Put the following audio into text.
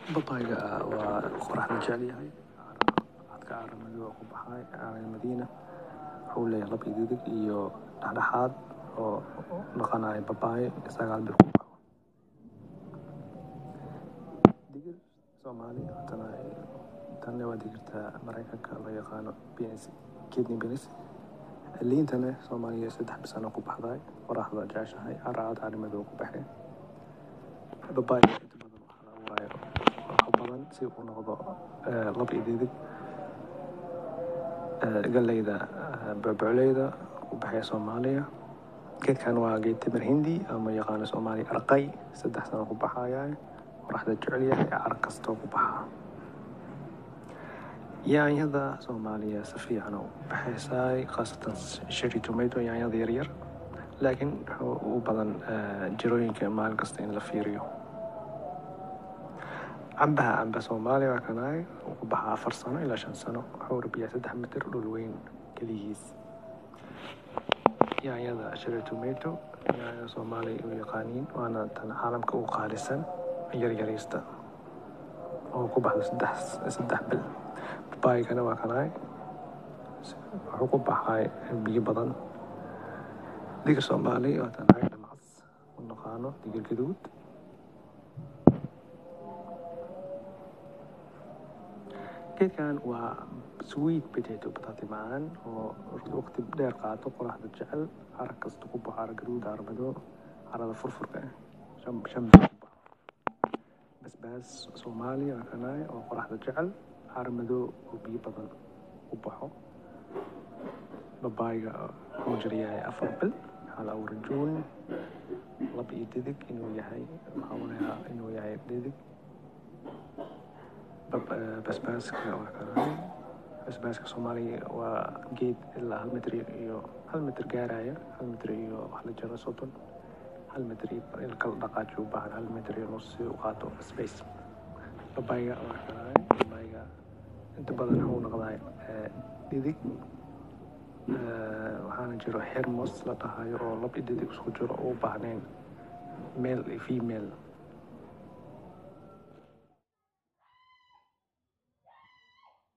babayga waa qoraxda jecel yahay cadka caaramadu oo ku baxay caaran madiina wuxuu leeyahay lab ididig iyo dhexdhexaad oo noqonaya babaay sagaal bil ku baxo digir soomaali tana tanne waa digirta maraykanka loo yaqaano bns kidney beans liintana soomaaliya saddex bisano ku baxday qoraxda jeceshahay caracad caarimadu ku baxay babaayga inta badan waxaa la abuuraya wax badan si uu noqdo lab ididig galleyda bocoleyda u baxaya soomaaliya geedkan waa geed timir hindi ama yaqaano soomaaliya arqay saddex sano ku baxaya qoraxda jecel yahay car kastoo ku baxa yaanyada soomaaliya si fiican u baxaysaay khaasatan sheri tomato yaanyada yaryar laakiin wuxuu u badan jirooyinka maalin kasta in la fiiriyo cambaha camba soomaaliya waa kanaay uu ku baxaa afar sano ilaa shan sano wuxuu rabiyaa saddex mitir dhul weyn keligiis yaanyada sheri tomato yaanyada soomaaliya u yaqaaniin waana tan caalamka u qaalisan yaryariista oo ku baxda saddex saddex bil babaygana waa kanaay wuxuu ku baxay biyo badan digir soomaali waa tan caag dhamcas u naqaano digir gaduud geedkan waa sweet potato bataati macaan oo waqti dheer qaato qoraxda jecel carag kasta ku baxo carag gaduud carag madow carada furfurka shan shan bil ku baxo basbaas soomaaliya waa kanaay oo qoraxda jecel carag madow oo biyo badan ku baxo babaayga wuxuu jiryahay afar bil hal awra juun lab iyo didig inuu yahay waxaa walayaa inuu yahay didig basbaaska waa kanaay basbaaska soomaaliya waa geed ilaa hal mitr iyo hal mitr gaaraya hal mitr iyo wax la jaro soddon hal mitr iyo in kala dhaqaaji u baahan hal mitr iyo nus si u qaato space babayga waa kanaay babayga inta badan wuxuu noqdaa didig waxaana jiro hermos la dhahayo oo lab iyo didig isku jiro oo u baahnayn male iyo female